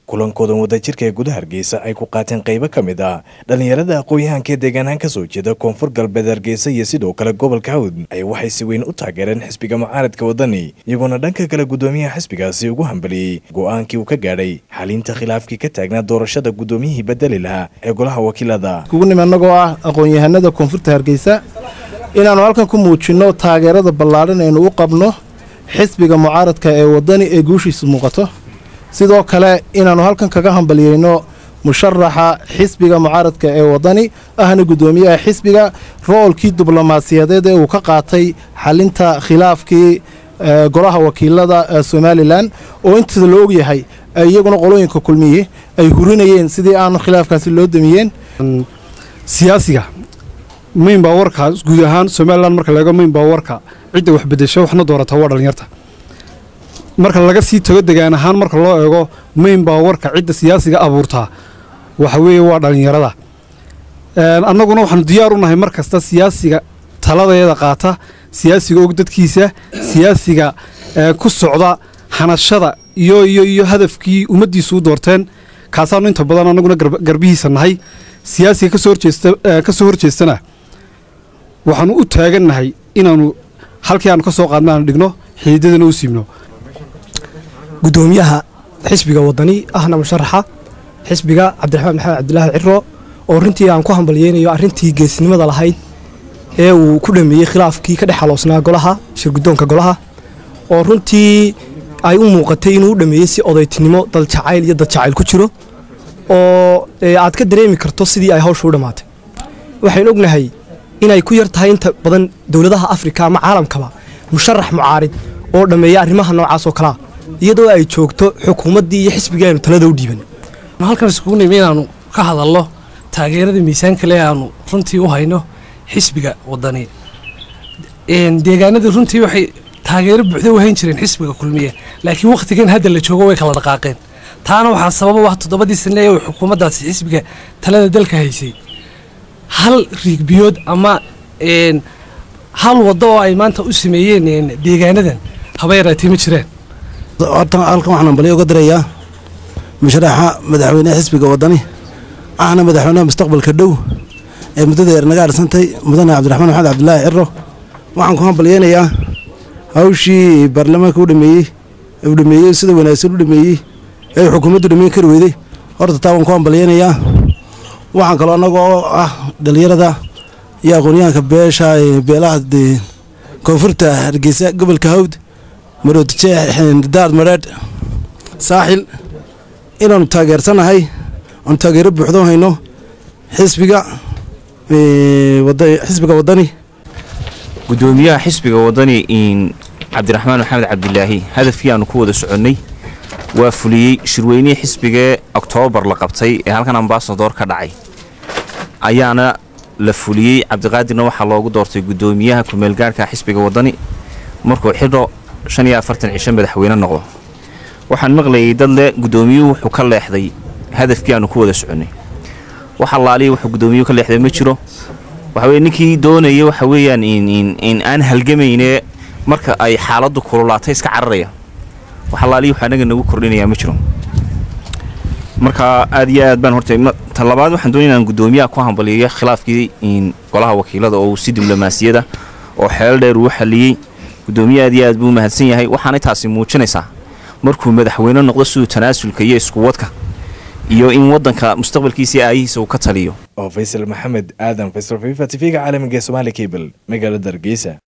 kulankoodan wadajirka ee gudaha hargeysa ay ku qaateen qaybo ka mid ah dhallinyarada aqoon-yahanka ee deegaanahaan ka soo jeeda koonfur galbeed hargeysa iyo sidoo kale gobolka hawd ay waxay si weyn u taageereen xisbiga mucaaradka waddani iyagoona dhanka kale guddoomiyaha xisbigaasi ugu hambaliyey go-aankii uu ka gaadhay xalinta khilaafkii ka taagnaa doorashada guddoomiyihii bedeli lahaa ee golaha wakiilada kugu nim annagoo ah aqoon-yahanada koonfurta hargeysa inaannu halkan ku muujinno taageerada ballaadhan aynu u qabno xisbiga mucaaradka ee waddani ee guushiisu muuqato sidoo kale inaannu halkan kaga hambalyeyno musharaxa xisbiga mucaaradka ee waddani ahna guddoomiyaha xisbiga roolkii diblomaasiyadeed ee uu ka qaatay xalinta khilaafkii golaha wakiilada somalilan oo inta la ogyahay iyaguna qolooyinka kulmiye ay hurinayeen sidii aanu khilaafkaasi loo damiyeen siyaasiga mayn baa warka guud ahaan somalilan marka laego mayn baa warka cidda wax bedesho waxna doorata waa dhallinyarta marka laga sii tago degaan ahaan marka loo eego mayn baa warka cidda siyaasiga abuurtaa waxa weeye waa dhallinyarada annaguna waxaanu diyaar u nahay mar kasta siyaasiga taladeeda qaata siyaasiga og dadkiisa siyaasiga ku socda hanashada iyo iyo iyo hadafkii ummaddiisu u doorteen kaasaanu inta badan annaguna garbihiisa nahay siyaasiga kasoo horjeesta ka soo horjeestana waxaanu u taagannahay inaannu halkii aanu ka soo qaadna aanu dhigno xidiidadana u siibno guddoomiyaha xisbiga waddani ahna musharaxa xisbiga cabdiraxmaan maxamed cabdilaahi ciro oo runtii aan ku hambalyeynayo arrintii geesnimada lahayd ee uu ku dhameeyey khilaafkii ka dhex xaloosnaa golaha shirguddoonka golaha oo runtii ay u muuqatay inuu u dhameeyey si odaytinimo daljacayl iyo dadjacayl ku jiro oo aad ka dareemi karto sidii ay hawsha u dhammaatay waxaynu ognahay inay ku yar tahay inta badan dowladaha afrika ama caalamkaba musharax mucaarid oo dhammeeya arrimaha noocaas oo kalea iyadoo ay joogto xukuumaddii iyo xisbigii aynu talada u dhiiban halkan iskugu nimi inaannu ka hadalno taageerada miisaanka le aanu runtii u hayno xisbiga waddani deegaanadii runtii waxay taageero buuxda u hayn jireen xisbiga kulmiye laakiin wakhtigan hadda la joogo way kala dhaqaaqeen taana waxaa sababa wax toddobadii sane ee xukuumaddaasi xisbiga talada dalka haysay hal riigbiyood ama hal waddo oo ay maanta u sameeyeen deegaanadan haba yaraatee ma jiraan horta halkan waxaan hambalyo uga dirayaa musharaxa madaxweyneha xisbiga waddani ahna madaxweynaha mustaqbalka dhow ee muddada yar naga arsantay mudane cabdiraxmaan maxamed cabdilaahi ciro waxaan ku hambalyeynayaa hawshii baarlamaanka u dhameeyey u dhameeyey sida wanaagsan u dhameeyey ee xukuumaddu dhameyn kari weyday horta taa waan ku hambalyeynayaa waxaan kaloo annagoo ah dhallinyarada iyo aqoonyahanka beesha beelaha koonfurta hargeysa gobolka hawd maroodjedaad madheedh saaxil inaannu taageersanahay aanu taageero buuxdo hayno xisbiga xisbiga waddani guddoomiyaha xisbiga waddani cabdiraxmaan maxamed cabdilaahi hadafkii aanu ku wada soconnay waa fuliyey shirweynihii xisbigee oktoobar la qabtay ee halkan ambasador ka dhacay ayaana la fuliyey cabdiqaadirna waxaa loogu doortay guddoomiyaha kumeelgaarhka xisbiga waddani markuu xidho shan iyo afartan cisho madaxweyne noqdo waxaan maqlayay dad le guddoomiyuhu wuxuu ka leexday hadafkii aanu ku wada soconnay wax allaaliya wuxuu guddoomiyuhu ka leexday ma jiro waxaweye ninkii doonaya waxa weeyaan in aan halgamaynee marka ay xaaladdu kululaatay iska cararaya wax allaaliya wuxuu anaga nagu kordhinayaa ma jiro marka aad iyo aad baan horta ta labaad waxaan doonaya inaan guddoomiyaha ku hambaliyo khilaafkii golaha wakiilada oo uu si diblomaasiyada oo xeel dheer uu xaliyey guddoomiye aad iyo aad buu mahadsan yahay waxaanay taasi muujinaysaa markuu madaxweyne noqdo siduu tanaasulka iyo iskuwadka iyo in waddanka mustaqbalkiisii aayihiisa uu ka taliyo oo faysal maxamed aadan faysal fifa tv-ga caalamiga ee somaali cable magaalada hargeysa